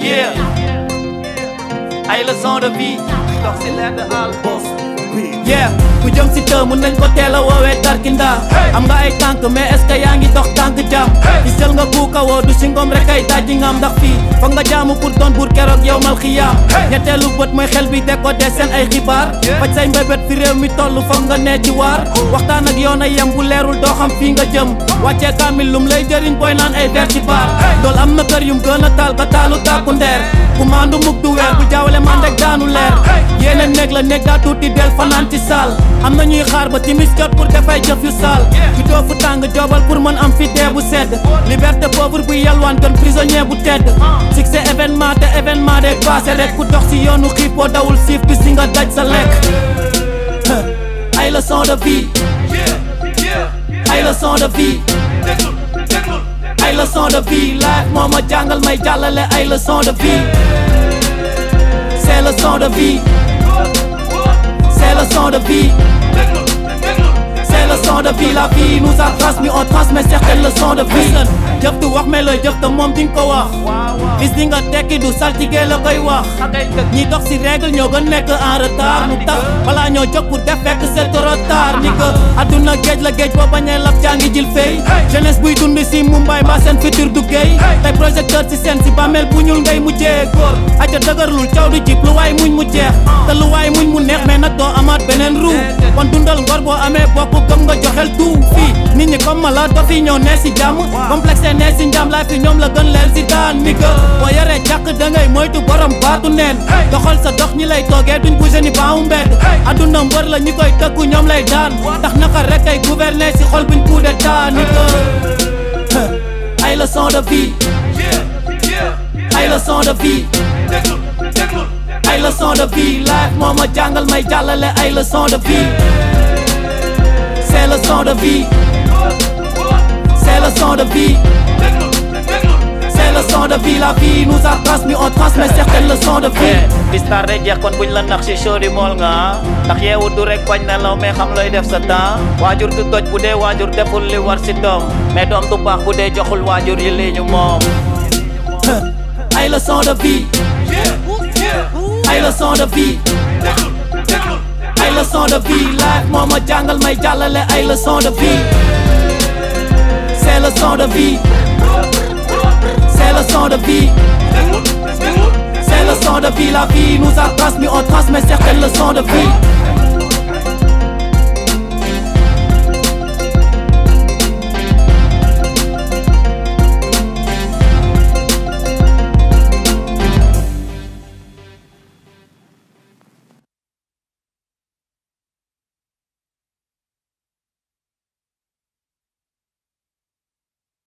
Yeah. ay leçon de vie. dox si leer de al boss. yeah ku jëm si të mun nañ ko teel a woowee tarkinda am nga ay tànk mais est ce que yaa ngi dox tànk jàmm gis jël nga buuka woo du si ngom rek ay dajji ngam ndax fii foog nga jaamu pour doon buur keroog yow mal xiyaam ñetteelu bët mooy xel bi décoder seen ay xibaar faj say mbébét fi réew mi toll foog nga nee ci waar waxtaan ak yoon ay yem bu leerul doo xam fii nga jëm wàccee kaamil lum lay jëriñ booy naan ay ver ci baar dool am na kër yum gën a taal ba taalu tàkku ndeer ku maandu mukk du weer bu jaawale man rek daanu leer yéene néeg la néeg daa tuuti del fanaan ci saal am na ñuy xaar ba timis jot pour dafay jëf yu saal ju doo fu tàng jobal pour mën am fi dee bu sedd liberté pauvre bu yalwaan gën prisonnier bu tedd succès événement te événement de passé rek ku dox si yoonu xiipoo dawul siif bi si nga daj sa lekk ay leçon de vie ay leçon de vie ay leçon de vie life moo ma jàngal may jàllale ay leçon de vie c'est leçon de vie c'est leçon de vie c'est leçon de vie la vie nous a transmis on transmet certaines leçons de vie jëf du wax mais looy jëf te moom di nga ko wax bis di nga tekki du saltige la koy wax ñi dox si règle ñoo gën nekk en retard nu tax balaa ñoo jóg pour def fekk c'est trop tard ni que adduna géej la géej boo bañee lab jàngi jil fay jeunesse buy dund si Mumbai mbaa seen futur du géey tey projecteur si seen si bàmmeel bu ñuul ngay mujjee góor aja dëgërlul caw du jib lu waay muñ mu jeex te lu waay muñ mu neex mais nag doo amaat beneen ruu kon dundal ngor boo amee bopp gëm nga joxel tout fii nit ñi comme mala dof yi ñoo nee si jàmm complexe nee si njàm laay fi ñoom la gën leel si daan ni que boo yoree jàq da ngay moytu borom baatu neen doxal sa dox ñi lay toogee duñ bougé ni baawu mbedd adduna mbër la ñi koy tëkku ñoom lay daan tax naka rek ay gouverner si xol buñ coup d'état ni que ay leçon de vie ay leçon de vie ay leçon de vie life moo ma jàngal may jàllale ay leçon de vie c'est leçon de vie c'est leçon de vie c'est leçon de vie la vie nous a transmis on transmet certaines leçons de vie bis tar day jeex kon buñ la nax si show di mool nga ndax yeewu du rek bañ na law mais xam looy def sa temps waajur du toj bu dee waajur deful li war si doom mais doom du baax bu dee joxul waajur yi li ñu moom ay leçon de vie ay leçon de vie ay leçon de vie life moo ma jàngal may jàllale ay leçon de vie c'est leçon de vie c'est leçon de vie c'est leçon de vie la vie nous a transmis on transmet certaines leçons de vie